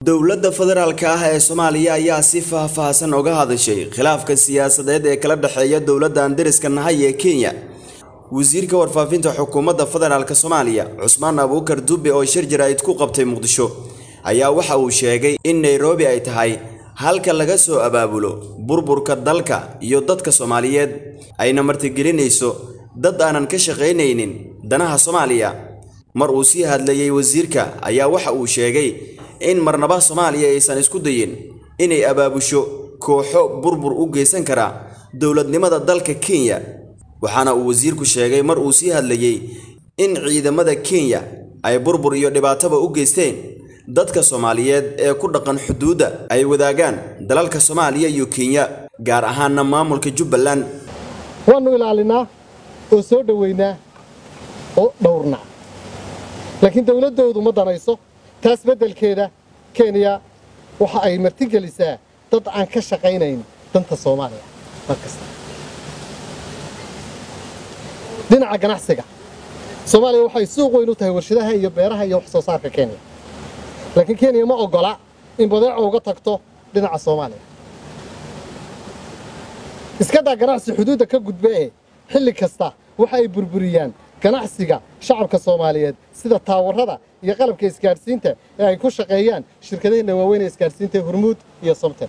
dowladda federaalka ah ee soomaaliya ayaa si faahfaahsan uga hadashay khilaafka siyaasadeed ee kala dhexeeya dowladda aan deriska nahay ee kenya wasiirka warfaafinta xukuumadda federaalk soomaaliya cusmaan abuukar dube oo shir jaraa'id ku qabtay muqdisho ayaa waxa uu sheegay in nairobi ay tahay halka laga soo abaabulo burburka dalka iyo dadka soomaaliyeed ayna martigelinayso dad aanan ka shaqaynaynin danaha soomaaliya mar uu sii hadlayey wasiirka ayaa waxa uu sheegay in marnaba soomaaliya aysan isku dayin inay abaabusho kooxo burbur u geysan kara dowladnimada dalka kenya waxaana uu wasiirku sheegay mar uu sii hadlayey in ciidamada kenya ay burbur iyo dhibaataba u geysteen dadka soomaaliyeed ee ku dhaqan xuduudda ay wadaagaan dalalka soomaaliya iyo kenya gaar ahaanna maamulka jubbaland waannu ilaalinaa oo soo dhoweynaa oo dhowrnaa laakiin dowladdoodu ma danayso taas beddelkeeda kenya waxa ay martigelisaa dad aan ka shaqaynayn danta soomaaliya mar kasta dhinaca ganacsiga soomaaliya waxay suuq weyn u tahay warshadaha iyo beeraha iyo wax soo saarka kenya laakiin kenya ma oggola in badeeco uga tagto dhinaca soomaaliya iskadaa ganacsi xuduudda ka gudba ee xilli kasta waxa ay burburiyaan ganacsiga shacabka soomaaliyeed sida taawarada iyo qalabka isgaadhsiinta ee ay ku shaqeeyaan shirkadaheenna waaweyn ee isgaadhsiinta hormuud iyo somten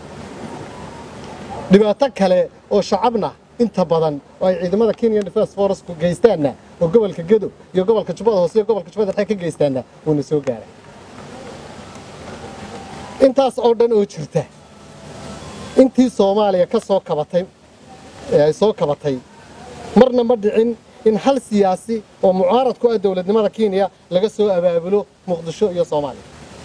dhibaato kale oo shacabna inta badan oo ay ciidamada kenyan defense forestku geystaanna oo gobolka gedo iyo gobolka jubbada hoose iyo gobolka jubbada dhexe ka geystaanna wuuna soo gaaray intaas oo dhan oo jirta intii soomaaliya ka soo kabatay ee ay soo kabatay marna ma dhicin in hal siyaasi oo mucaarad ku ah dowladnimada kenya laga soo abaabulo muqdisho iyo soomaaliya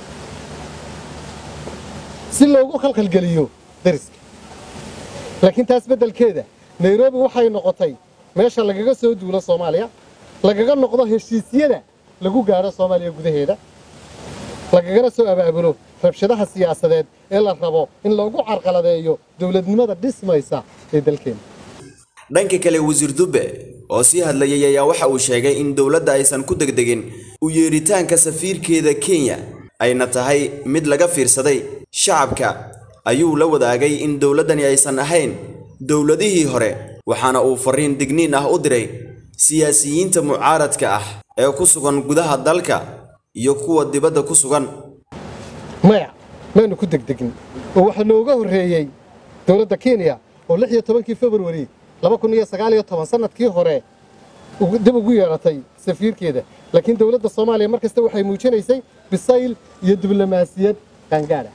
si loogu khalkhalgeliyo dariska laakiin taas beddelkeeda nairobi waxay noqotay meesha lagaga soo duulo soomaaliya lagaga noqdo heshiisyada lagu gaadho soomaaliya gudaheeda lagagana soo abaabulo rabshadaha siyaasadeed ee la rabo in loogu carqaladeeyo dowladnimada dhismaysa ee dalkeena dhanka kale wasiir dube oo sii hadlayay ayaa waxa uu sheegay in dowladda aysan ku degdegin u yeeritaanka safiirkeeda kenya ayna tahay mid laga fiirsaday shacabka ayuu la wadaagay in dowladdani aysan ahayn dowladihii hore waxaana uu farriin digniin ah u diray siyaasiyiinta mucaaradka ah ee ku sugan gudaha dalka iyo kuwa dibadda ku sugan maya maanu ku degdegin oo waxaa nooga horreeyey dowladda kenya oo lix iyo tobankii februari laba kun iyo sagaal iyo toban sannadkii hore dib ugu yeeratay safiirkeeda laakiin dowladda soomaaliya mar kasta waxay muujinaysay bisayl iyo diblomaasiyad qaangaadha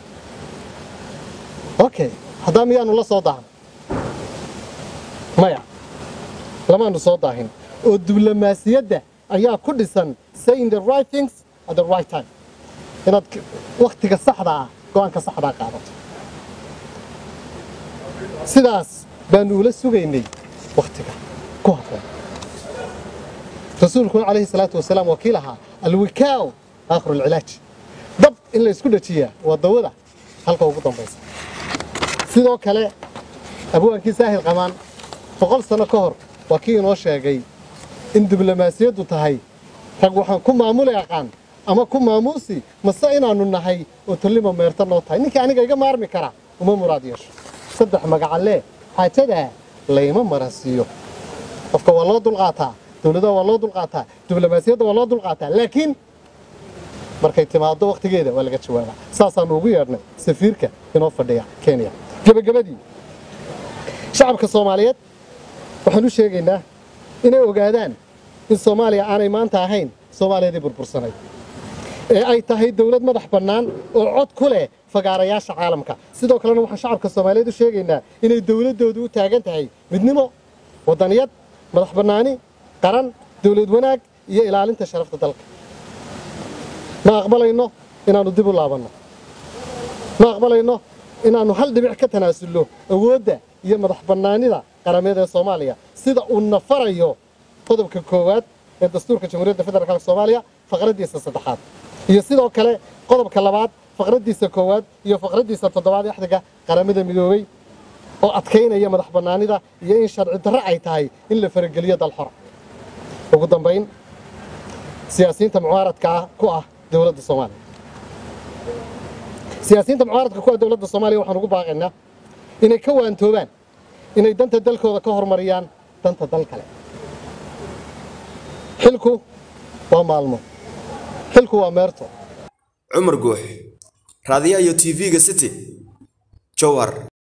okay haddaa miyaanu la soo daahan maya lamaanu soo daahin oo diblomaasiyadda ayaa ku dhisan saying the right things at the right time inaad wakhtiga saxda ah go'aanka saxdaa qaadato sidaas baanu ula sugaynay wakhtiga ku habboon rasuulkuna calayhi salaatu wasalaam waa kii lahaa alwikaaw aakhiru alcilaaj dab in la isku dhajiyaa waa dawada halka ugu dambaysa sidoo kale abwaankii saahil qamaan boqol sanno ka hor waa kii inoo sheegay in diblomaasiyaddu tahay rag waxaan ku maamuli aqaan ama ku maamuusi mase inaannu nahay oo tallima meerta noo tahay ninkii aniga iga maarmi kara uma muraad yeesho saddex magacalee xaajadaa layma maransiiyo qofka waa loo dulqaataa dowladaha waa loo dulqaataa diblomaasiyadda waa loo dulqaataa laakiin markay timaado wakhtigeeda waa laga jawaabaa saasaannu ugu yeedhnay safiirka inoo fadhiya kenya gebagabadii shacabka soomaaliyeed waxaan u sheegaynaa inay ogaadaan in soomaaliya aanay maanta ahayn soomaaliyadii burbursanay ee ay tahay dowlad madax bannaan oo cod ku leh fagaarayaasha caalamka sidoo kalena waxaan shacabka soomaaliyeed u sheegaynaa inay dowladdoodu u taagan tahay midnimo waddaniyad madax bannaani qaran dowlad wanaag iyo ilaalinta sharafta dalka ma aqbalayno inaannu dib u laabanno ma aqbalayno inaannu hal dhibic ka tanaasulno awoodda iyo madax bannaanida qarameed ee soomaaliya sida uu nafarayo qodobka koowaad ee dastuurka jamhuuriyadda federaalk soomaaliya faqraddiisa saddexaad iyo sidoo kale qodobka labaad faqraddiisa koowaad iyo faqraddiisa toddobaad axdiga qaramada midoobey oo adkaynaya madax bannaanida iyo in sharci darro ay tahay in la farageliyo dal xora ugu dambayn siyaasiyiinta mucaaradka ah ku ah dowladda soomaaliya siyaasiyiinta mucaaradka kuwa dowladda soomaaliya waxaan ugu baaqaynaa inay ka waantoobaan inay danta dalkooda ka horumariyaan danta dal kale xilku waa maalmo xilku waa meerto cumar guux raadiyaha iyo tv-ga city jowhar